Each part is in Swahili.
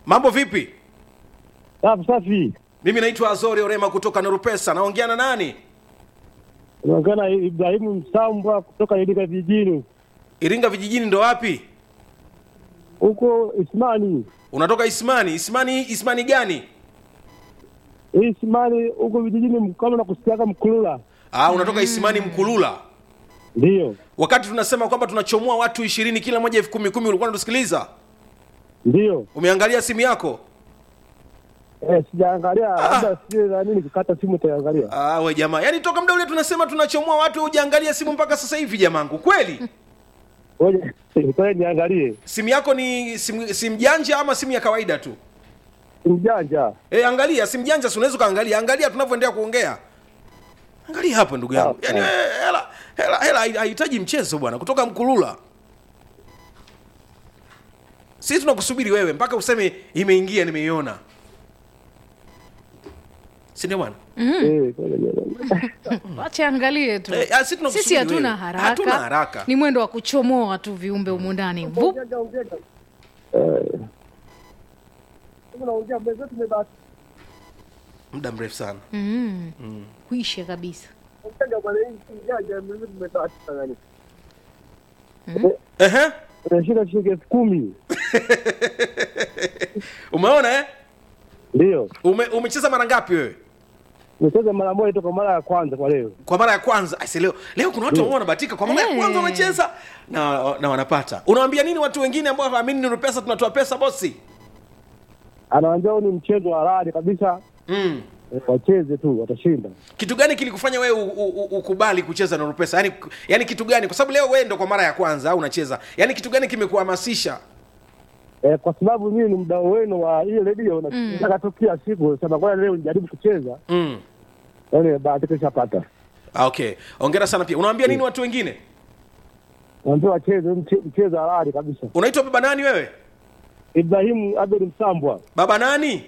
mambo vipi Safi safi. mimi naitwa azori orema kutoka nurupesa naongea na nani Unaongea Ibrahimu Msambwa kutoka Iringa vijijini iringa vijijini ndo wapi huko Ismani. unatoka ismani ismani ismani gani Hii Ismani huko vijijini kama nakusikiaga Mkulula. ah, unatoka isimani mkulula Ndio. wakati tunasema kwamba tunachomoa watu ishirini kila moja elfu kumi kumi ulikuwa unatusikiliza Ndio. umeangalia simu yako Eh, sijaangalia labda sijui na nini kukata simu taangalia. ah, we jamaa yaani toka muda ule tunasema tunachomoa watu hujaangalia simu mpaka sasa hivi jamangu kweli Ngoja ngoja niangalie. simu yako ni simu, simu janja ama simu ya kawaida tu Mjanja. e, angalia simu janja si unaweza ukaangalia angalia tunavyoendelea kuongea angalia hapo ndugu yangu Sawa, yaani sawa. wewe, hela hela hela hai- hahitaji mchezo bwana kutoka mkulula sisi tunakusubiri wewe mpaka useme imeingia nimeiona si ndio bwana Eh, ngoja niangalie. wache angalie tu Eh, ah, sisi tunakusubiri sisi hatuna wewe. haraka. Hatuna haraka. ni mwendo wa kuchomoa tu viumbe humu ndani Vup. Eh. Unaongea mwenzetu umebaki. muda mrefu sana mm. kuisha kabisa Ongea bwana hii mjanja mwenzetu umebaki sana. Ehe. Unashika shilingi elfu kumi. umeona eh? Ndio. Ume, umecheza mara ngapi wewe Nimecheza mara moja toka mara ya kwanza kwa leo. kwa mara ya kwanza Aise, leo leo kuna watu ambao wanabahatika kwa mara ya Eh. kwanza wanacheza na, na wanapata unawaambia nini watu wengine ambao hawaamini ni pesa tunatoa pesa bosi Anawaambia huu ni mchezo wa halali kabisa. mm. Eh, Wacheze tu watashinda. kitu gani kilikufanya wewe u- u- u- ukubali kucheza na pesa yani, yani kitu gani kwa sababu leo wewe ndo kwa mara ya kwanza au unacheza yani kitu gani kimekuhamasisha Eh, kwa sababu mimi ni mdau wenu wa hii redio na nataka tu kila siku sema kwa leo nijaribu kucheza. mm. Yaani bahati kishapata. Ah, okay ongera sana pia unawaambia nini watu wengine Naambia wacheze mche- mchezo halali kabisa. unaitwa baba nani wewe Ibrahimu Abel Msambwa. baba nani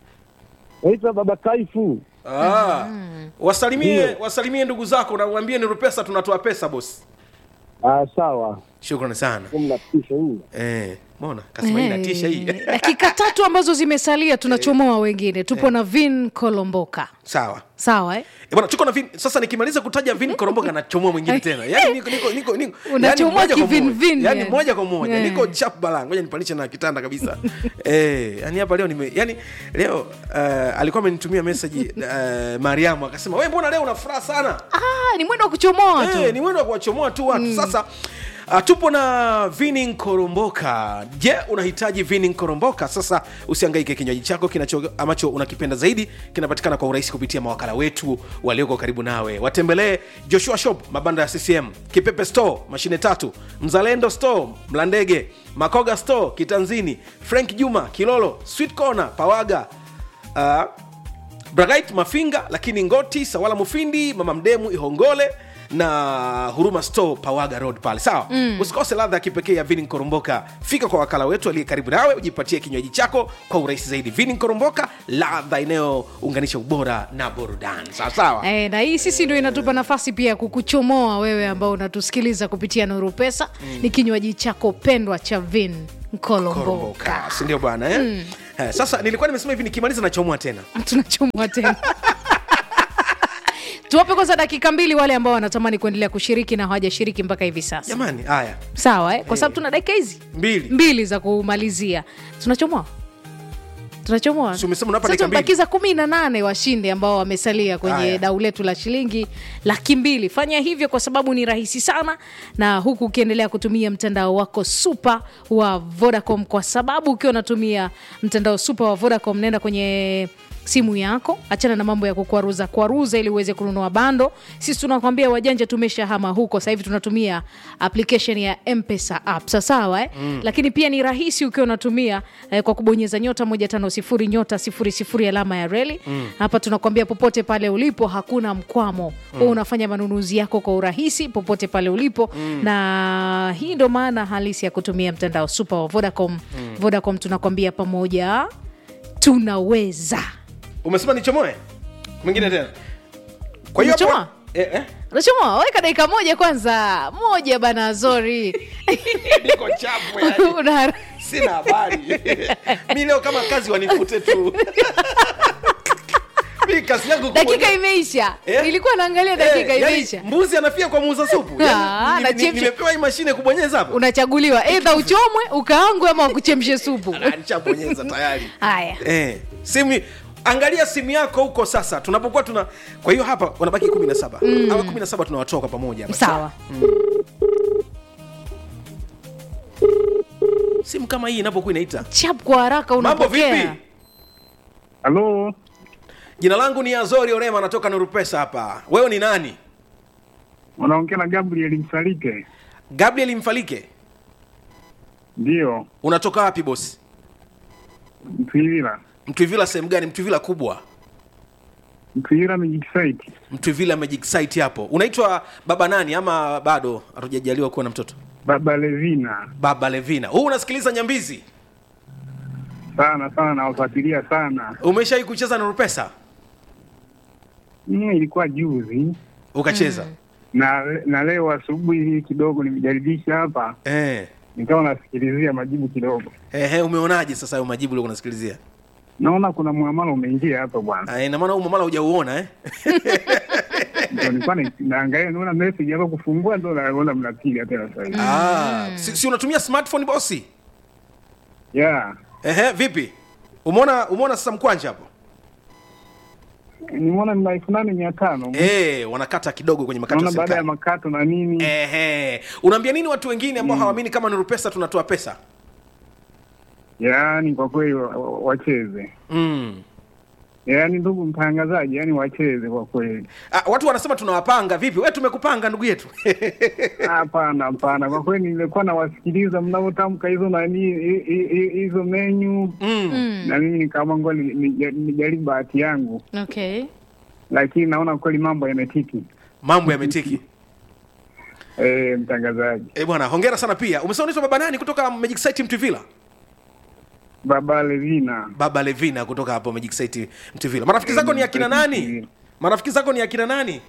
Naitwa Baba Kaifu. ah. wasalimie Ndio. wasalimie ndugu zako na uambie ni pesa tunatoa pesa bosi Ah, sawa. shukrani sana Mnatisha hii. eh, mona kasema hii natisha hii Eh, dakika tatu ambazo zimesalia tunachomoa wengine tupo na vin kolomboka sawa sawa eh? Eh, bwana tuko na vin sasa nikimaliza kutaja vin koromboka nachomoa mwingine tena yani niko niko niko niko Unachomoa yani moja kwa kivin moja. vin, yani yani. moja kwa moja Eh. niko chap bala ngoja nipandishe na kitanda kabisa eh yani hapa leo nime yani leo uh, alikuwa amenitumia message uh, Mariamu akasema wewe mbona leo una furaha sana ah, ni mwendo wa kuchomoa tu Eh, ni mwendo wa kuwachomoa tu watu sasa Uh, tupo na vini koromboka je unahitaji vini koromboka sasa usiangaike kinywaji chako kinacho ambacho unakipenda zaidi kinapatikana kwa urahisi kupitia mawakala wetu walioko karibu nawe watembelee joshua shop mabanda ya ccm kipepe store mashine tatu mzalendo store mlandege makoga store kitanzini frank juma kilolo sweet corner pawaga uh, Bragait Mafinga, lakini Ngoti, Sawala Mufindi, Mama Mdemu, Ihongole na Huruma Store Pawaga Road pale. Sawa, mm. usikose ladha ya kipekee ya Vini Koromboka. Fika kwa wakala wetu aliye karibu nawe, ujipatie kinywaji chako kwa urahisi zaidi. Vini Koromboka, ladha inayounganisha ubora na burudani. Sawa sawa. Eh, na hii sisi ndio inatupa nafasi pia ya kukuchomoa wewe ambao unatusikiliza kupitia Nuru Pesa. Ni kinywaji chako pendwa cha Vin Kolomboka. Koromboka, si ndio bwana eh? Eh, sasa nilikuwa nimesema hivi nikimaliza nachomoa tena. Tunachomoa tena. Tuwape kwanza dakika mbili wale ambao wanatamani kuendelea kushiriki na hawajashiriki mpaka hivi sasa. Jamani, haya. Sawa eh? Kwa sababu tuna dakika hizi Mbili. mbili za kumalizia. Tunachomoa tunachomoa Si umesema unapa Sasa dakika mbili? tumebakiza kumi na nane washindi ambao wamesalia kwenye Haya. dau letu la shilingi laki mbili fanya hivyo kwa sababu ni rahisi sana na huku ukiendelea kutumia mtandao wako supa wa vodacom kwa sababu ukiwa unatumia mtandao supa wa vodacom naenda kwenye simu yako achana na mambo ya kukwaruza kwaruza ili uweze kununua bando sisi tunakwambia wajanja tumeshahama huko sasa hivi tunatumia application ya mpesa app sasawa eh? mm. lakini pia ni rahisi ukiwa unatumia eh, kwa kubonyeza nyota moja tano sifuri nyota sifuri sifuri alama ya reli mm. hapa tunakwambia popote pale ulipo hakuna mkwamo mm. unafanya manunuzi yako kwa urahisi popote pale ulipo mm. na hii ndo maana halisi ya kutumia mtandao super wa vodacom mm. vodacom tunakwambia pamoja tunaweza Umesema nichomoe? Mwingine tena. Kwa hiyo hapo- Umechomoa? eh, eh. Unachoma, weka dakika moja kwanza moja bana zori Niko chapu yani. Una- sina habari mi leo kama kazi wanifute tu mi kazi yangu kubwa dakika ni- imeisha Eh? ilikuwa naangalia dakika Eh, yani imeisha mbuzi anafia kwa muuza supu Ah, yani, ni- ni- anachemsha. nimepewa hii mashine kubonyeza hapa unachaguliwa eidha uchomwe ukaangwe ama wakuchemshe supu Ah, nishabonyeza tayari haya eh, simu angalia simu yako huko sasa tunapokuwa tuna kwa hiyo hapa wanabaki kumi na saba mm. awa kumi na saba tunawatoa kwa pamoja hapa. sawa simu kama hii inapokuwa inaita chap kwa haraka mambo unapokea vipi halo jina langu ni azori orema natoka nurupesa hapa wewe ni nani unaongea na gabriel msalike gabriel mfalike ndio unatoka wapi bosi mtwivila mtwivila sehemu gani mtwivila kubwa mtwivila magic site mtwivila magic site hapo unaitwa baba nani ama bado hatujajaliwa kuwa na mtoto baba levina baba levina huu unasikiliza nyambizi sana sana nawafuatilia sana umeshawai kucheza nurupesa mm, ilikuwa juzi ukacheza na na leo asubuhi kidogo nimejaribisha hapa eh. nikawa nasikilizia majibu kidogo Ehe, umeonaje sasa hayo majibu uliokuwa unasikilizia naona kuna muamala umeingia hapa bwana Ah, ina maana huu mamala hujauona eh? Ndio nilikuwa na- naangalia naona message hapa kufungua ndo naona mnapiga tena sasa hivi ah, si, si unatumia smartphone bosi yeah Ehe, vipi umeona umeona sasa mkwanja hapo nimeona ni elfu nane mia tano eh, wanakata kidogo kwenye makato ya naona baada ya serikali makato na nini Ehe, unaambia nini watu wengine ambao hawaamini kama Nuru Pesa tunatoa pesa yaani kwa kweli wa- wa- wacheze mm. yaani ndugu mtangazaji yaani wacheze kwa kweli ah, watu wanasema tunawapanga vipi we tumekupanga ndugu yetu hapana hapana kwa kweli nilikuwa nawasikiliza mnavyotamka hizo nani hi- hi- hi- hizo menyu mm. na mimi nikaamua ngoja ni- ni- nijaribu bahati yangu okay lakini naona kweli mambo yametiki mambo yametiki e, mtangazaji eh bwana hongera sana pia umesema unaitwa baba nani kutoka Magic Site Mtuvila baba levina baba Levina kutoka hapo Magic Site Mtuvila marafiki zako ni akina nani marafiki zako ni akina nani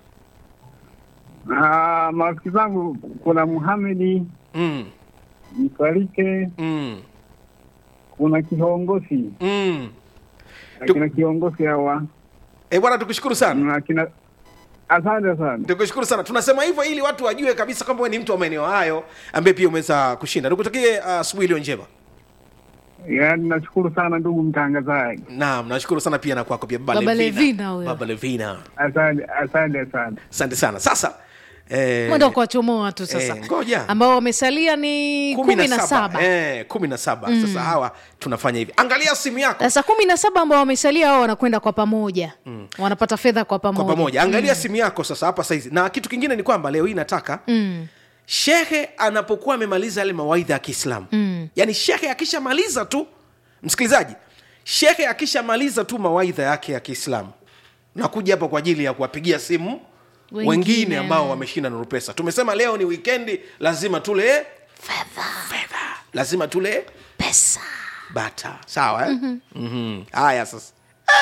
Ah, marafiki zangu kuna muhamedi mm. msalike Mm. kuna kiongozi Mm. akina kiongozi hawa Eh bwana tukushukuru sana na akina asante sana tukushukuru sana tunasema hivyo ili watu wajue kabisa kwamba wewe ni mtu wa maeneo hayo ambaye pia umeweza kushinda nikutakie uh, asubuhi iliyo njema yaani nashukuru sana ndugu mtangazaji naam nashukuru sana pia na kwako pia baba, Baba Levina. Levina huyo. baba levina asante asante sana asante sana sasa eh, mwenda kuwachomoa watu sasa eh, ngoja. ambao wamesalia ni kumi na saba Eh, kumi na saba sasa hawa tunafanya hivi angalia simu yako sasa kumi na saba ambao wamesalia hao wanakwenda kwa pamoja wanapata fedha kwa pamoja kwa pamoja angalia simu yako sasa hapa saizi na kitu kingine ni kwamba leo hii nataka Mm. shehe anapokuwa amemaliza yale mawaidha ya kiislamu mm. yaani shehe akishamaliza tu msikilizaji shehe akishamaliza tu mawaidha yake ya kiislamu nakuja hapa kwa ajili ya kuwapigia simu wengine, Wengine. wengine ambao wameshinda nuru pesa tumesema leo ni wikendi lazima tule fedha lazima tule pesa bata sawa eh? mm-hmm. haya sasa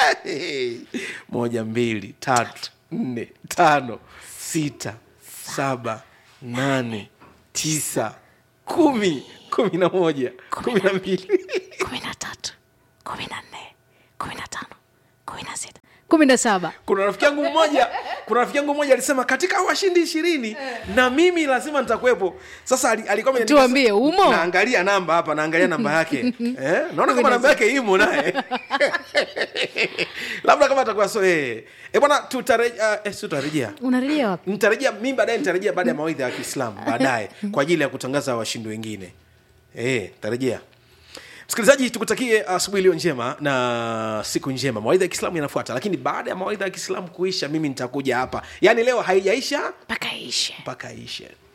moja mbili tatu nne tano sita saba nane tisa kumi kumi na moja kumi na mbili kumi na tatu kumi na nne kumi na tano kumi na sita kumi na saba kuna rafiki yangu mmoja kuna rafiki yangu mmoja alisema katika hao washindi ishirini na mimi lazima nitakuwepo sasa ali- alikuwa ameniambia- Tuambie, umo? naangalia namba hapa naangalia namba yake eh? naona kama namba yake imo naye labda kama atakuwa so eh. Eh, bwana tutarejea eh, si tutarejea unarejea wapi nitarejea mimi baadaye nitarejea baada ya mawaidha ya kiislamu baadaye kwa ajili ya kutangaza washindi wengine eh, tarejea msikilizaji tukutakie asubuhi iliyo njema na siku njema mawaidha ya kiislamu yanafuata lakini baada ya mawaidha ya kiislamu kuisha mimi nitakuja hapa yaani leo haijaisha mpaka ishe mpaka ishe